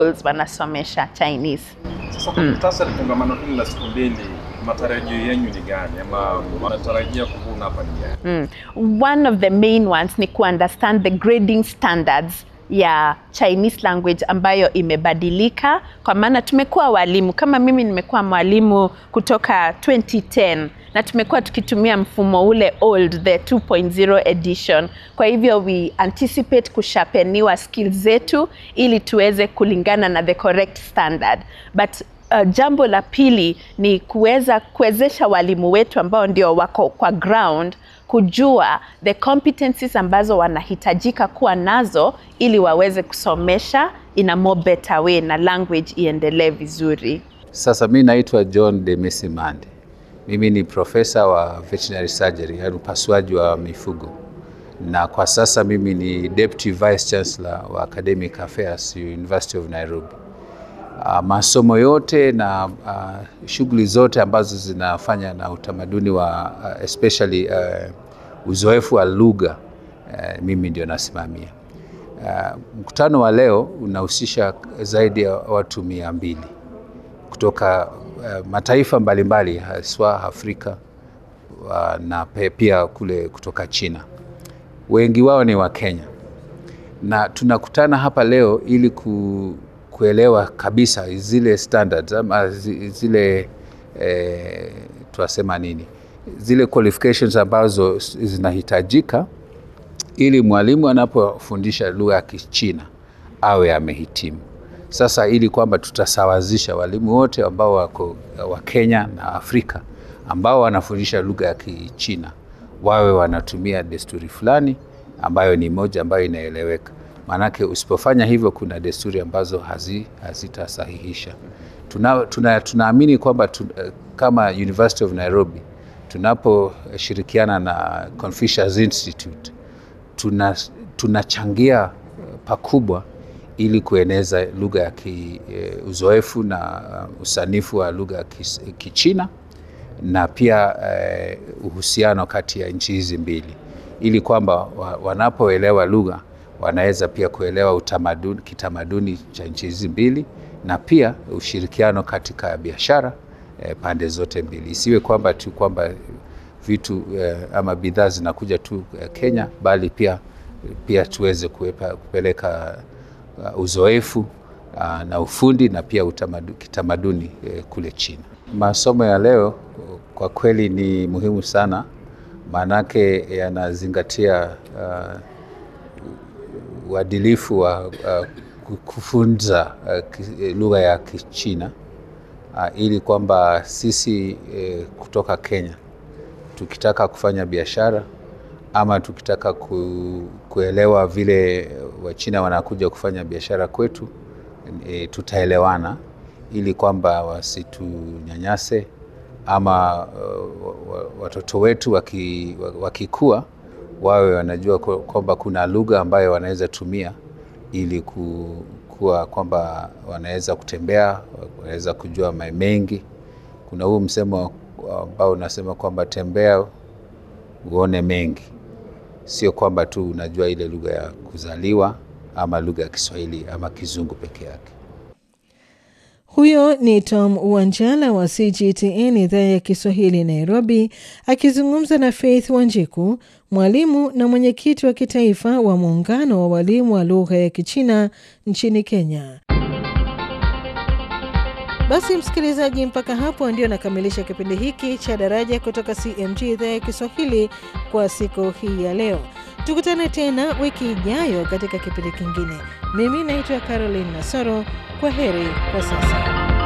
schools wanasomesha Chinese. Sasa kwa muhtasari, kongamano hili la siku mbili, matarajio yenu ni gani, ama wanatarajia kuvuna hapa ni gani? Mm. One of the main ones ni ku understand the grading standards ya Chinese language ambayo imebadilika, kwa maana tumekuwa walimu, kama mimi nimekuwa mwalimu kutoka 2010 na tumekuwa tukitumia mfumo ule old the 2.0 edition. Kwa hivyo we anticipate kushapeniwa skills zetu ili tuweze kulingana na the correct standard but Uh, jambo la pili ni kuweza kuwezesha walimu wetu ambao ndio wako kwa ground kujua the competencies ambazo wanahitajika kuwa nazo ili waweze kusomesha in a more better way na language iendelee vizuri. Sasa mi naitwa John Demesi Mande. Mimi ni profesa wa veterinary surgery, yaani upasuaji wa mifugo, na kwa sasa mimi ni deputy vice chancellor wa academic affairs University of Nairobi. Uh, masomo yote na uh, shughuli zote ambazo zinafanya na utamaduni wa uh, especially uh, uzoefu wa lugha uh, mimi ndio nasimamia. Uh, mkutano wa leo unahusisha zaidi ya watu mia mbili kutoka uh, mataifa mbalimbali haswa Afrika uh, na pia kule kutoka China. Wengi wao ni wa Kenya na tunakutana hapa leo ili ku, kuelewa kabisa zile standards ama zile eh, tunasema nini, zile qualifications ambazo zinahitajika ili mwalimu anapofundisha lugha ya Kichina awe amehitimu. Sasa ili kwamba tutasawazisha walimu wote ambao wako wa Kenya na Afrika ambao wanafundisha lugha ya Kichina wawe wanatumia desturi fulani ambayo ni moja ambayo inaeleweka. Maanake usipofanya hivyo, kuna desturi ambazo hazi, hazitasahihisha. Tuna, tuna, tunaamini kwamba tu, kama University of Nairobi tunaposhirikiana na Confucius Institute tuna, tunachangia pakubwa ili kueneza lugha ya ki, uh, uzoefu na uh, usanifu wa lugha ya Kichina na pia uh, uhusiano kati ya nchi hizi mbili ili kwamba wa, wanapoelewa lugha wanaweza pia kuelewa utamaduni, kitamaduni cha nchi hizi mbili na pia ushirikiano katika biashara eh, pande zote mbili. Isiwe kwamba tu kwamba vitu eh, ama bidhaa zinakuja tu eh, Kenya, bali pia pia tuweze kuepa, kupeleka uh, uzoefu uh, na ufundi na pia utamadu, kitamaduni eh, kule China. Masomo ya leo kwa kweli ni muhimu sana, maanake yanazingatia uh, uadilifu wa uh, kufunza uh, lugha ya Kichina uh, ili kwamba sisi uh, kutoka Kenya tukitaka kufanya biashara ama tukitaka ku, kuelewa vile Wachina wanakuja kufanya biashara kwetu e, tutaelewana ili kwamba wasitunyanyase ama uh, watoto wetu wakikua waki wawe wanajua kwamba kuna lugha ambayo wanaweza tumia ili kuwa kwamba wanaweza kutembea, wanaweza kujua mengi. Kuna huu msemo ambao unasema kwamba tembea uone mengi, sio kwamba tu unajua ile lugha ya kuzaliwa ama lugha ya Kiswahili ama Kizungu peke yake. Huyo ni Tom Wanjala wa CGTN idhaa ya Kiswahili Nairobi, akizungumza na Faith Wanjiku, mwalimu na mwenyekiti wa kitaifa wa muungano wa walimu wa lugha ya Kichina nchini Kenya. Basi msikilizaji, mpaka hapo ndio nakamilisha kipindi hiki cha Daraja kutoka CMG idhaa ya Kiswahili kwa siku hii ya leo. Tukutane tena wiki ijayo katika kipindi kingine. Mimi naitwa Caroline Nasoro. Kwa heri kwa sasa.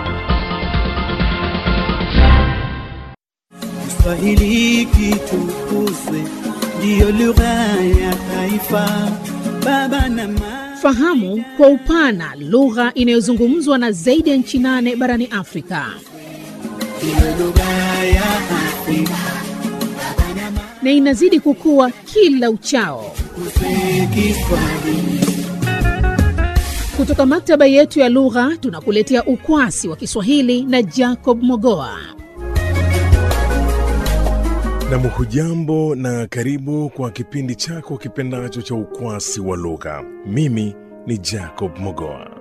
Kiswahili kitukuzwe, ndiyo lugha ya taifa. Baba na mama Fahamu kwa upana lugha inayozungumzwa na zaidi ya nchi nane barani Afrika ndiyo lugha ya Afrika. na inazidi kukua kila uchao. Tukuze Kiswahili. Kutoka maktaba yetu ya lugha tunakuletea ukwasi wa Kiswahili na Jacob Mogoa. Nam, hujambo na karibu kwa kipindi chako kipendacho cha ukwasi wa lugha. Mimi ni Jacob Mogoa.